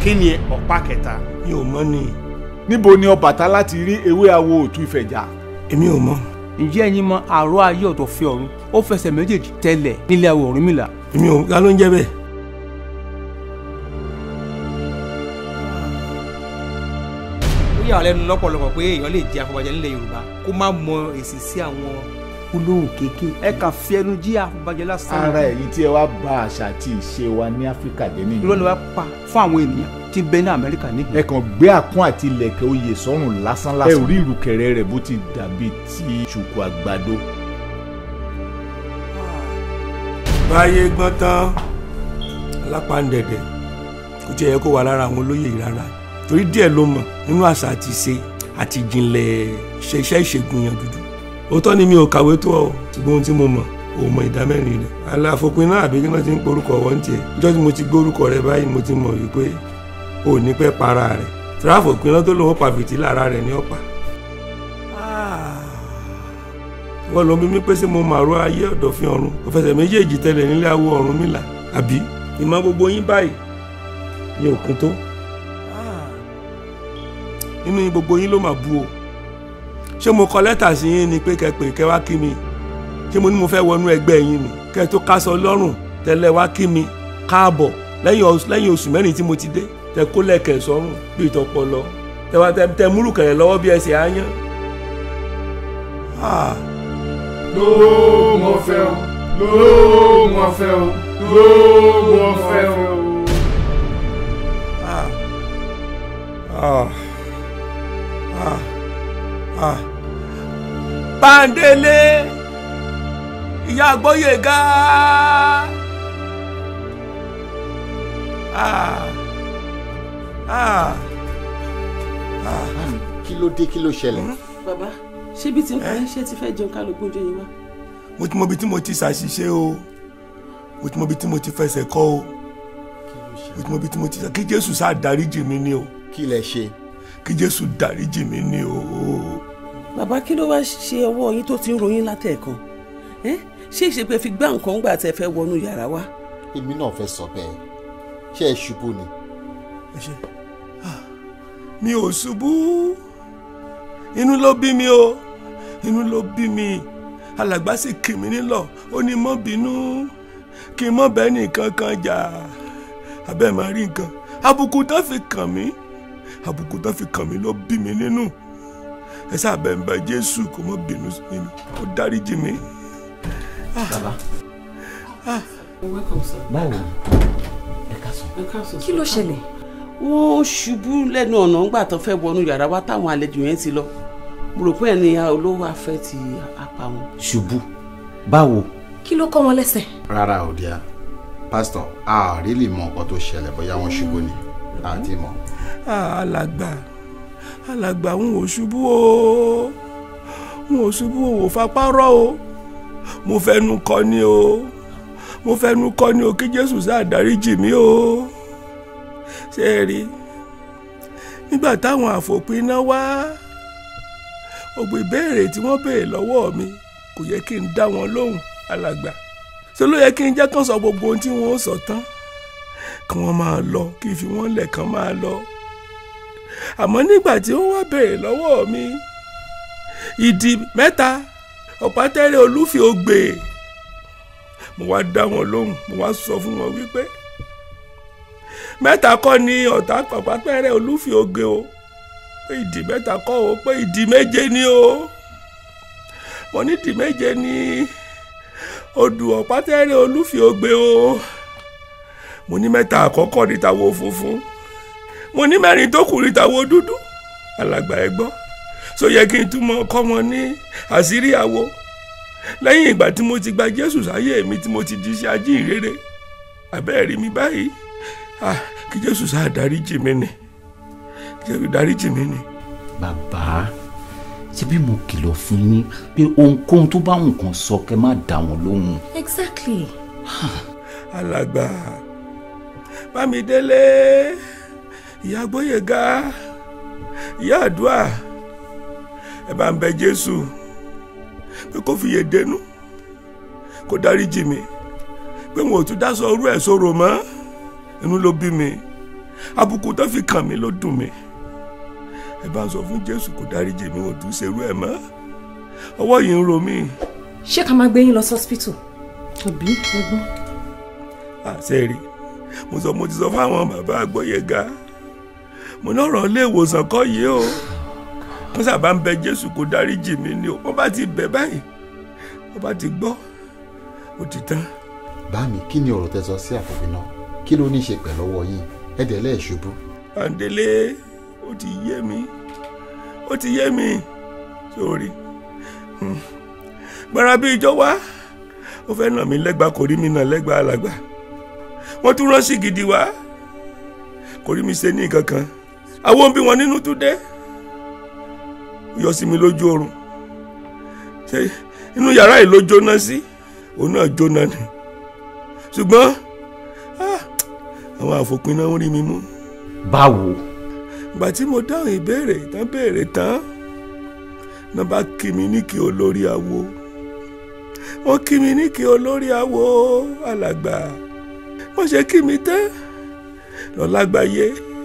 kí ni ọ̀pá kẹta. mi ò mọ̀ ni níbo ni Ọbàtálá ti rí ewé awo òtún Ifẹ̀jà. èmi ò mọ̀ ǹjẹ́ ẹ̀yin mọ àrò ayé ọ̀tọ̀ fi ọ̀run ó fẹsẹ̀ méjèèjì tẹ̀lẹ̀ nílé awo Ọ̀rúnmìlà. èmi ò ga ló ń jẹ́ bẹ́ẹ̀. ó yà wá lẹ́nu lọ́pọ̀lọpọ̀ pé èèyàn lè jẹ́ afọbajẹ nílẹ̀ Yorùbá kó má mọ èsì sí àwọn olóhùn kéèké ẹ kàn fi ẹnu jí àfọbàjẹ́ lásán. ara èyí tí ẹ wá bà àṣà àti ìṣe wa ní Áfíríkà jẹ́ nìyí. irọ́ ni wàá pa fún àwọn ènìyàn tí ń bẹ ní Amẹ́ríkà níhìn. ẹ kàn gbé àpọ́n àti ilẹ̀kẹ̀ oyè sọ́rùn lásán lásán. ẹ ò rí ìrùkẹ̀rẹ̀ rẹ̀ bó ti dàbí ti ṣùkú àgbàdo. báyé gbọ́n tán alápàǹdẹ̀dẹ̀ kò tiẹ̀ yẹ kó wà lára àwọn olóyè yìí rárá torí díẹ̀ ló mọ̀ nínú àṣà àti ìṣe àti ìjìnlẹ̀ ṣe iṣẹ́ ìṣègùn yàn dúdú òótọ́ ni mi ò kàwé tó ọ ṣùgbọ́n ohun tí mo mọ̀ ò mọ ìdá mẹ́rin rẹ̀ aláfopin náà àbí kí wọ́n ti ń porúkọ wọ́n tiẹ̀ níjọ́ tí mo ti gbórúkọ rẹ̀ báyìí mo ti mọ̀ wípé ò ní pẹ́ para rẹ̀ tìráfòpin náà tó lòun pa fìtílà ara rẹ̀ ní ọ̀pá wọ́n lọ bí mi pé ṣé mo màrú ayé ọ̀dọ̀ fi ọ̀run kò fẹsẹ̀ méjèèjì tẹ̀lẹ̀ nílé awo Ọ̀rúnmìlà àbí ìmọ̀ gbogbo yín báyìí ní òkun tó nínú yín gbogbo yín ló mà bu o ṣé mo kọ lẹ́tà sí yín ni pé kẹ́pẹ́ kẹ́ wá kí mi ṣé mo ní mo fẹ́ wọnú ẹgbẹ́ yín ni kẹ́ tó kásọ lọ́rùn tẹ́lẹ̀ wá kí mi káàbọ̀ lẹ́yìn oṣù mẹ́rin tí mo ti dé tẹ kó lẹ̀kẹ̀ sọ́rùn bí ìtọ́pọ̀ lọ tẹ múrù kẹ̀rẹ̀ lọ́wọ́ bí ẹsẹ̀ áyán ló mọ fẹ́ o ló mọ fẹ́ o ló mọ fẹ́ o. Ah. Ah. Ah. Ah. Bándélé ìyá Gbóyèga ah. Ah. Ah. kí ló dé kí ló ṣẹlẹ̀. bàbá ṣébi tí ń pa iṣẹ́ ti fẹ́ jẹun ká ló gbóúnjẹ yín wá. mo ti mọ ibi tí mo ti ṣàṣìṣe o mo ti mọ ibi tí mo ti fẹsẹ̀ kọ́ o mo ti mọ ibi tí mo ti ṣe kí Jésù sáà dáríjì mi ni o kí lẹ ṣe. kí Jésù dáríjì mi ni o. bàbá kí ló wá ṣe ọwọ́ yín tó ti ń ròyìn látẹ̀ẹ̀kan ẹ́ ṣé ìṣèpẹ́ fi gbá nǹkan gbà tẹ́ fẹ́ wọnú yàrá wa. èmi náà fẹ́ sọ bẹ́ẹ̀ ṣé ẹ ṣubú ni. ẹ ṣe mi ò ṣubú inú ló bí mi o inú ló bí mi alàgbà sì kì mí nílọ̀ ó ní mọ́ bínú kí n mọ́ bẹ́ẹ̀ nìkan kan jà abẹ́ máa rí nǹkan àbùkù tó fi kàn mí àbùkù tó fi kàn mí ló bí mi nínú ẹ sábẹ́ ń bẹ Jésù kó mọ́ bínú sí mi ó dáríjì mi. bàbá welcome sir. báwo ẹ ká sọ. ẹ káàsán kí ló ṣẹlẹ̀. wọ́n ṣubú lẹ́nu ọ̀nà ńgbà tó fẹ́ wọnú yàrá wa táwọn àlejò yẹn ti lọ mo rò pé ẹni olówó afẹ́ ti apá wọn. ṣubú báwo. kí ló kọ́ wọn lẹ́sẹ̀. rárá ò díà pásítọ̀ a ò rí lè mọ nǹkan tó ṣẹlẹ̀ bóyá wọ́n ṣubú ni àti mọ̀. alàgbà alàgbà ń wò ṣubú o ń wò ṣubú o wò fapá rọ o mo fẹnu kọ ni o mo fẹnu kọ ni o kí Jésù sáà dáríjì mí o ṣé ẹ rí nígbà táwọn àfòpin náà wá gbogbo ìbéèrè tí wọ́n béèrè lọ́wọ́ mi kò yẹ kí n dá wọn lóhùn alàgbà ṣé ló yẹ kí n jẹ́ kán sọ gbogbo ohun tí wọ́n sọ tán kí wọ́n máa lọ kí n fi wọ́n lẹ̀ kán máa lọ àmọ́ nígbà tí wọ́n wá béèrè lọ́wọ́ mi ìdí mẹ́ta ọ̀pátẹ́rẹ́ olúfin ògbè mo wá dá wọn lóhùn mo wá sọ fún wọn wípé mẹ́ta kọ́ ni ọ̀tá ọ̀pátẹ́rẹ́ olúfin ògbè o pé ìdí mẹ́ta kọ́ o pé ìdí méje ni o mo ní ìdí méje ni odù ọ̀pátẹ́rẹ́ olúfin ògbè o mo ní mẹ́ta àkọ́kọ́ ní tàwo funfun mo ní mẹ́rin tó kù ní tàwo dúdú alàgbà ẹ gbọ́ so yẹ kí n tún mọ kọ́ wọn ní àṣírí àwo lẹ́yìn ìgbà tí mo ti gba Jésù sáyé mi tí mo ti di iṣẹ́ ajíhìnrere àbẹ́ẹ̀rí mi báyìí ah kí Jésù sáà dáríjì mi ni jẹ́bi dáríjì mi ni. bàbá ṣé bí mo kìlọ̀ fún yín pé ohunkóhun tó bá nǹkan sọ kẹ́ má dá wọn lóhùn. exactly. alàgbà bámidélé ìyá gbóyèga ìyá àdúrà ẹ bá ń bẹ jésù pé kó fi yè dénú kó dáríjì mi pé wọn ò tún dá sọ orú ẹ̀ sọ̀rọ̀ mọ́ inú ló bí mi àbùkù tó fi kàn mí ló dùn mí ẹ bá ń sọ fún jésù kó dáríjì mi ò tún ṣerú ẹ̀ mọ́ ọwọ́ yìí ń ro mí. ṣé ká máa gbé yín lọ sọ́sìpítù àbí ẹ̀gbọ́n. àṣẹ rí mo sọ mo ti sọ fáwọn bàbá àgbọ̀yẹ̀gá mo ní ọ̀rọ̀ ilé ìwòsàn kọ́ yìí o wọ́n sábà ń bẹ jésù kó dáríjì mi ni o wọ́n bá ti bẹ̀ báyìí wọ́n bá ti gbọ́ ó ti tán. bá mi kí ni ọ̀rọ̀ tẹ́ sọ sí àfòfin náà kí ló ní í ṣe pẹ̀lú ọwọ́ yín ẹ̀dẹ̀ lẹ́ẹ̀ṣubú. àǹdélé ó ti yé mi ó ti yé mi sórí gbára bí ìjọ wá ó fẹ́ nà mí lẹ́gba kò rí mi nà lẹ́gba alàgbà wọ́n tún rán sí gidi wá kò rí mi ṣe ní nǹkan kan àwọn òbí wọn nínú tún dé ó yọ sí mi lójú oorun ṣe inú yàrá yìí ló jóná sí òun náà jóná ni ṣùgbọ́n àwọn àfòpin náà ń rí mi mú. báwo. ìgbà tí mo dáhùn ìbéèrè tán béèrè tán náà bá kí mi ní kí olórí awo wọ́n kí mi ní kí olórí awo alàgbà wọ́n ṣe kí mi tán lọ́lágbáyé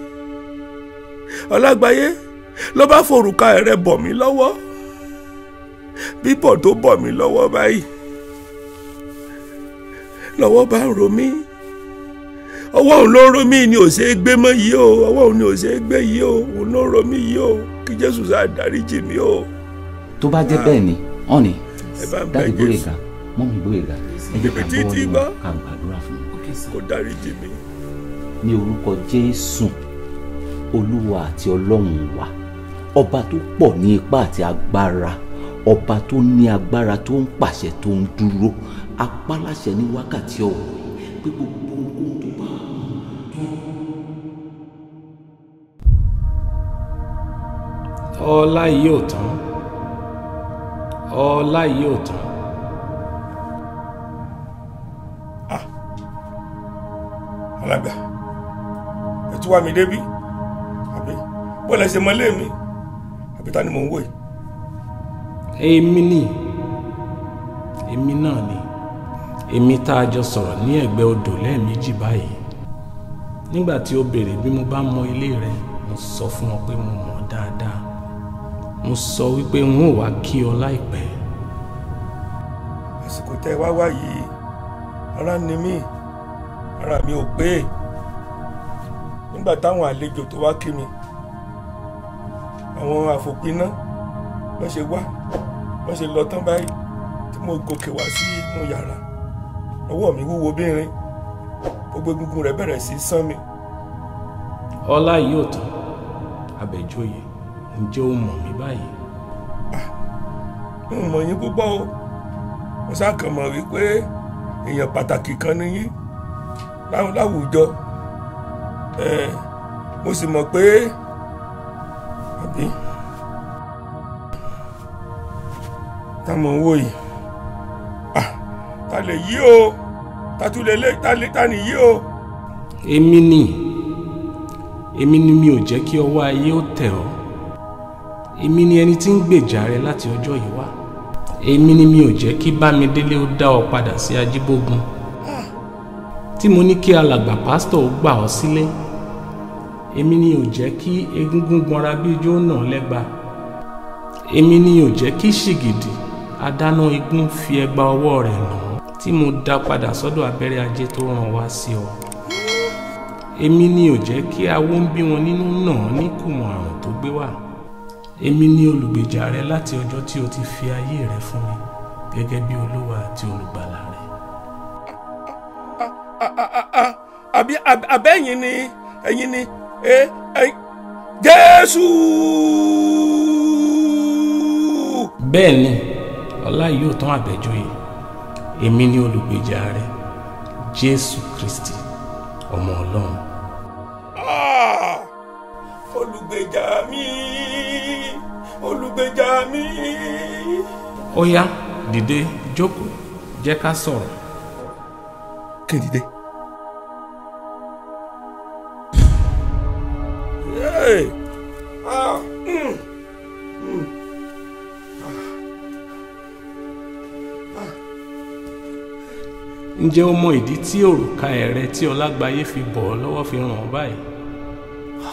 ọlágbáyé ló bá forùka rẹ̀ bọ̀ mí lọ́wọ́ bíbọ̀ tó bọ̀ mí lọ́wọ́ báyìí lọ́wọ́ bá ń ro mí ọwọ́ òun ló ń ro mí ni ò ṣeé gbé mọ́ yìí o ọwọ́ òun ni ò ṣeé gbé yìí o òun ló ń ro mí yìí o kí jésù sáà dáríjì mí o. tó bá jẹ́ bẹ́ẹ̀ ni wọ́n ní ẹ bá ń bẹ dáàdì jésù Gbóyèga mọ́mí Gbóyèga ẹ jẹ́ ká Títí gbọ́ nínú gbọ́. ká gbàdúrà fún un. kó dáríjì mí. ní orúkọ Jésù olúwa àti ọlọ́run wa ọba tó pọ̀ ní ipá àti agbára ọba tó ní agbára tó ń pàṣẹ tó ń dúró apáláṣẹ ní wákàtí ọ̀wọ̀ yìí pé gbogbo ohun tó bá ọlá yìí ò tán ọlá yìí ò tán alàgbà ẹ tún wá mi débí àbí bọ́ọ̀lù ẹsẹ̀ mọ́lé mi àbí ta ni mò ń wò yìí. èmi ni èmi náà ni èmi tá a jọ sọ̀rọ̀ ní ẹ̀gbẹ́ odò lẹ́ẹ̀mejì báyìí nígbà tí o béèrè bí mo bá mọ ilé rẹ mo sọ fún ọ pé mo mọ̀ ọ́ dáadáa mo sọ wípé n ó wá kí ọ láìpẹ́ àsìkò tẹ wá wá yìí ara ni mí ara mi ò pé nígbà táwọn àlejò tó wá kí mi àwọn àfòpiná wọ́n ṣe wá wọ́n ṣe lọ tán báyìí tí mo gòkè wá sí inú yàrá ọwọ́ mi wúwo bínrin gbogbo egungun rẹ̀ bẹ̀rẹ̀ sí í sán mi ọlá yìí ò tán Abẹ́jóyè ǹjẹ́ o mọ̀ mí báyìí n ò mọ̀ yín púpọ̀ o mo ṣàkàn mọ̀ wípé èèyàn pàtàkì kan ni yín láwù- láwùjọ ẹ mo sì mọ̀ pé àbí tá mọ̀ ń wò yìí ah ta lè yí o ta tún lè lé ta lè ta nìyí o. èmi ni èmi ni mi ò jẹ́ kí ọwọ́ ayé ó tẹ̀ ọ́ èmi ni ẹni tí ń gbèjà rẹ láti ọjọ́ yìí wá èmi ni mi ò jẹ́ kí bámidélé ó dá ọ padà sí ajíbógun tí mo ní kí alàgbà pásítọ̀ ó gbà ọ́ sílé èmi ni ò jẹ́ kí egúngún gbọ́nra bí ijó náà lẹ́gba èmi ni ò jẹ́ kí ṣìgìdì adáná igun fi ẹgba ọwọ́ rẹ̀ nà ọ́ tí mo dá padà sọ́dọ̀ abẹ́rẹ́ ajé tó ràn wá sí ọ èmi ni ò jẹ́ kí awó ń bí wọn nínú náà ní kùmọ̀ àrùn tó gbé wá èmi ni olùgbèjà rẹ láti ọjọ́ tí o ti fi ayé rẹ fún mi gẹ́gẹ́ bí olúwa àti olùgbàlà rẹ. àbí àbí- àbẹ́yìn ni ẹ̀yin ni ẹ ẹ jésù. bẹ́ẹ̀ ni ọlá yóò tán Àbẹ́jóyè èmi ni olùgbèjà rẹ jésù kristi ọmọ ọlọ́run. Ah! olùgbèjà mi olùgbèjà mi. ó yá dìde jókòó jẹ́ ká sọ̀rọ̀. kí n dìde. Hey! Ah! Mm! Mm! ǹjẹ́ o mọ ìdí tí òrùka ẹ̀rẹ̀ tí ọlágbáyé fi bọ̀ ọ́ lọ́wọ́ fi ràn ọ́ báyìí?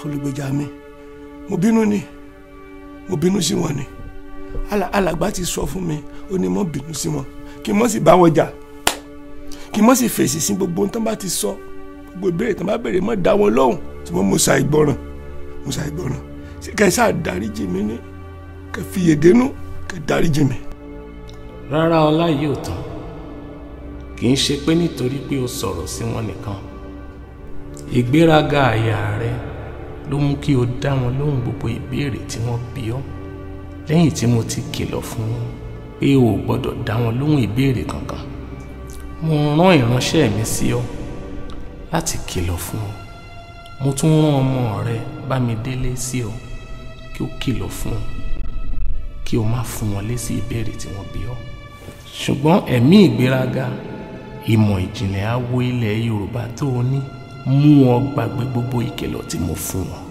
olùgbèjà mi mo bínú ni mo bínú sí wọn ni Ala- alàgbà ti sọ fún mi ó ní mo bínú sí wọn kí n mọ̀ sì bá wọn jà kí n mọ̀ sì fèsì sí gbogbo ohun tó bá ti sọ gbogbo ìbéèrè tó bá béèrè mọ́ dá wọn lóhùn tí wọ́n mo sa ìgbọràn mo sa ìgbọràn ṣé kẹ́ ẹ sáà dáríjì mi ní kẹ́ ẹ fìyè dénú kẹ́ ẹ dáríjì mi. rárá ọlá yìí ò tán kì í ṣe pé nítorí pé o sọ̀rọ̀ sí wọn nìkan ìgbéraga àyà rẹ ló mú kí o dá wọn lóhùn gbogbo ìbéèrè tí wọ́n bi ọ́ lẹ́yìn tí mo ti kìlọ̀ fún wọn pé o ò gbọ́dọ̀ dá wọn lóhùn ìbéèrè kankan mo rán ìránṣẹ́ mi sí ọ láti kìlọ̀ fún ọ mo tún rán ọmọ rẹ Bámidélé sí ọ kí ó kìlọ̀ fún ọ kí o má fún wọn lésì ìbéèrè tí wọ́n bi ọ́ ṣùgbọ́n ẹ̀mí ìgbéraga ìmọ̀ ìjìnlẹ̀ awo ilẹ̀ Yorùbá tó o ní mú ọ gbàgbé gbogbo ìkìlọ̀ tí mo fún wọn.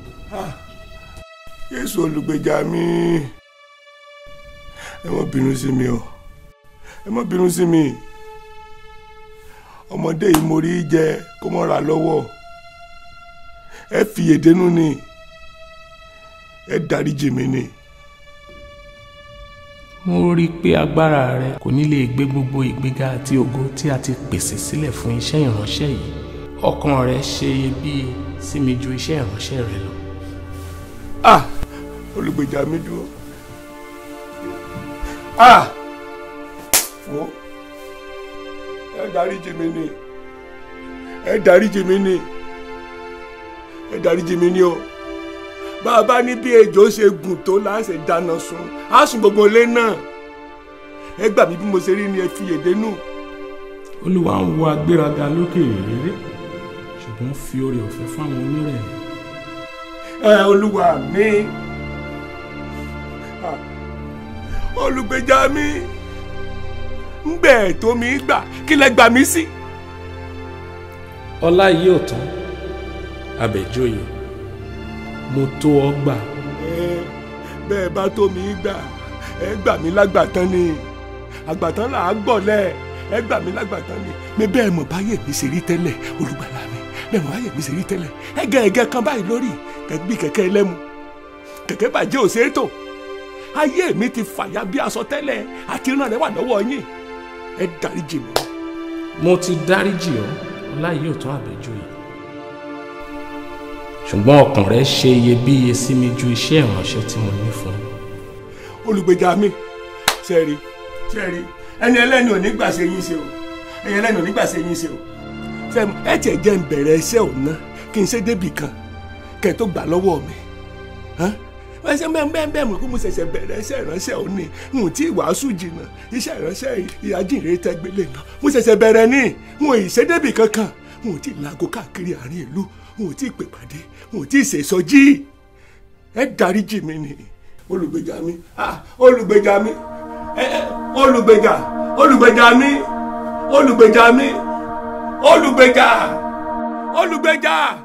Jésù olùgbèjà mi ẹ má bínú sí mi o ẹ má bínú sí mi ọmọdé yìí mo rí jẹ kó mọ́ ra lọ́wọ́ ẹ fìyè dénú ni ẹ dáríjì mi ni. mo rí i pé agbára rẹ kò ní lè gbé gbogbo ìgbéga àti ògo tí a ti pèsè sílẹ̀ fún iṣẹ́ ìránṣẹ́ yìí ọkàn rẹ ṣe iyebíye sí mi ju iṣẹ́ ìránṣẹ́ rẹ lọ. ah olùgbèjà mi dúró ah wo ẹ dáríjì mi ni ẹ dáríjì mi ni ẹ dáríjì mi ni o bàbá ní bí ejò ṣe gùn tó láṣẹ dáná sun á sùn gbogbo ilé náà ẹ gbà mí bí mo ṣe rí ni ẹ fi èdè nù. olúwa ń wo agbéraga lókè rere ṣùgbọ́n fi oore ọ̀fẹ́ fáwọn onírẹ̀lẹ̀. ẹ olúwa mi Ah, olùgbèjà mi ń gbẹ tó mi gbà kí lẹ gbà mí sí. ọlá yìí ò tán abẹ́jọ́yè mo tó ọ gbà Ẹ, bẹ́ẹ̀ bá tó mi gbà ẹ gbà mí lágbàtán ni àgbàtán là á gbọ̀lẹ̀ ẹ gbà mí lágbàtán ni mi bẹ́ẹ̀ mọ̀ báyẹ̀ mi ṣe rí tẹ́lẹ̀ olùgbàlà mi bẹ́ẹ̀ mọ̀ báyẹ̀ mi ṣe rí tẹ́lẹ̀ ẹgẹ ẹgẹ kan báyìí lórí kẹgbí kẹ̀kẹ́ ẹlẹ́mu kẹ̀kẹ́ bàjẹ́ ò ṣeé tò ayé mi ti fàya bí aṣọ tẹ́lẹ̀ àti iná rẹ̀ wà lọ́wọ́ yín ẹ dáríjì mi. mo ti dáríjì ọ ọlá yìí ò tán abẹ́jọ́yè ṣùgbọ́n ọkàn rẹ ṣe iyebíye sí mi ju iṣẹ́ ìránṣẹ́ tí mo ní fún ọ. olùgbèjà mi sẹ́ẹ̀rì sẹ́ẹ̀rì ẹni ẹlẹ́ni ò ní gbà ṣe yín ṣe o ẹni ẹlẹ́ni ò ní gbà ṣe yín ṣe o sẹ́ẹ̀mù ẹ tiẹ̀ jẹ́ ń bẹ̀rẹ̀ iṣẹ́ ọ̀nà kí n ṣe débì kan kẹ́ ẹ tó gbà lọ́wọ́ mi hàn? wọ́n ṣe bẹ́ẹ̀ bẹ́ẹ̀ bẹ́ẹ̀ mọ̀ kó mo ṣẹ̀ṣẹ̀ bẹ̀rẹ̀ iṣẹ́ ìránṣẹ́ òní n ò tí ì wàásù jìnnà iṣẹ́ ìránṣẹ́ ìyájìnrere tẹ́gbélé náà mo ṣẹ̀ṣẹ̀ bẹ̀rẹ̀ ní n ò ì ṣe débì kankan n ò tí ì láago káàkiri àárín ìlú n ò tí ì pè pàdé n ò tí ì ṣèṣọjí ẹ dáríjì mi ni olùgbèjà mi ah olùgbèjà mi ẹ ẹ olùgbèjà olùgbèjà mi olùgbèjà mi olùgbèjà olùgbèjà.